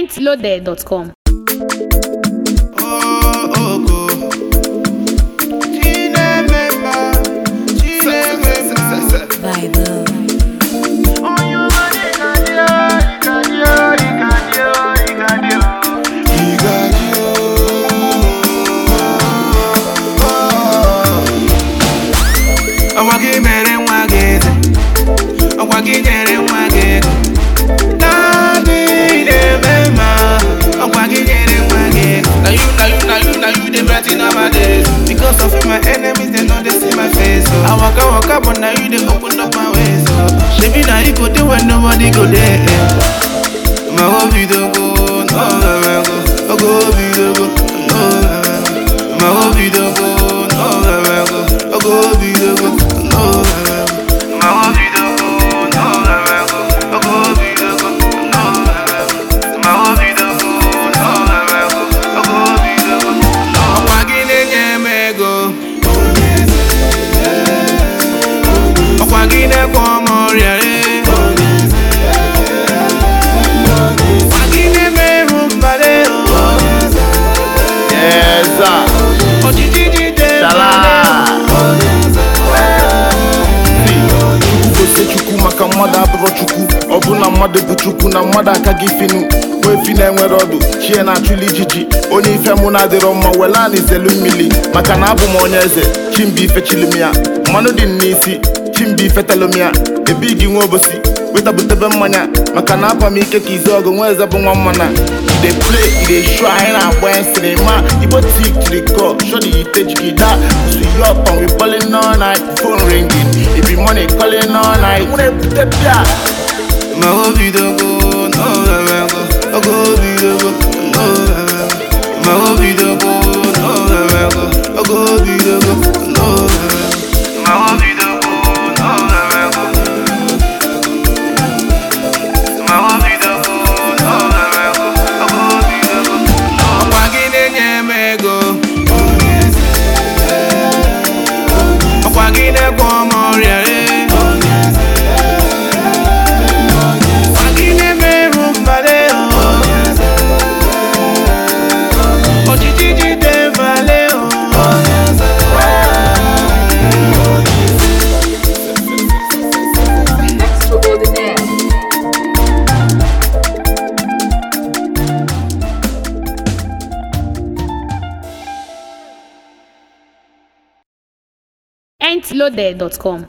mintloaded.com. ọkwa gị mere nwa gị eze ọkwa gị nyere nwa gị ego naanị na-eme mma ọkwa gị nyere nwa gị ego na you na you na you na you dey brighten up my days because of you my enemies dem no dey see my face oh. i waka waka but na you dey open up my ways oh. shebi na you go dey when nobody go dey my hope don go no go ogo obi don go no my hope don go no go ogo obi don go no my hope don go no go ogo obi don go no my hope don go no go ogo obi don go no ọkwa gị na-enye m ego ọkwa gị na-ekwe ọm ọrịa re ọkwa gị na-eme ihu mbale Yes, sir. ojiji jide Shala. mbale gosi chukwu maka mmadụ abụrụ chukwu ọ bụ na mmadụ bụ chukwu na mmadụ aka gị finu nwee fi na-enwere ọdụ chie na-achụli ijiji onye ife mụ na-adịrọ mma wela na izelu mmiri maka na abụ m onye eze chimbi ife chilumia mmanụ dị m n'isi chimbi ife telumia ebe gị nwe obosi wetabutebe mmanya maka na apa m ike ka izu ọgụ nwa eze bụ nwa mmana dey play e dey show anyị na-agba ya sinima igbo tik jiri kọ shọdi ite jigida su yọp and we ballin all night phone ringing e be money calling all night nwere ebute bịa ma obi dogo no go ogo obi dogo no ma obi dogo no go ogo obi dogo no ma obi dogo no ma obi dogo no ogo obi dogo ọkwa gị na-enye m ego ọkwa gị na-ekwe ọm ọrịa re ọkwa gị na-eme ihu mbale ojiji jide mbale mintloaded.com.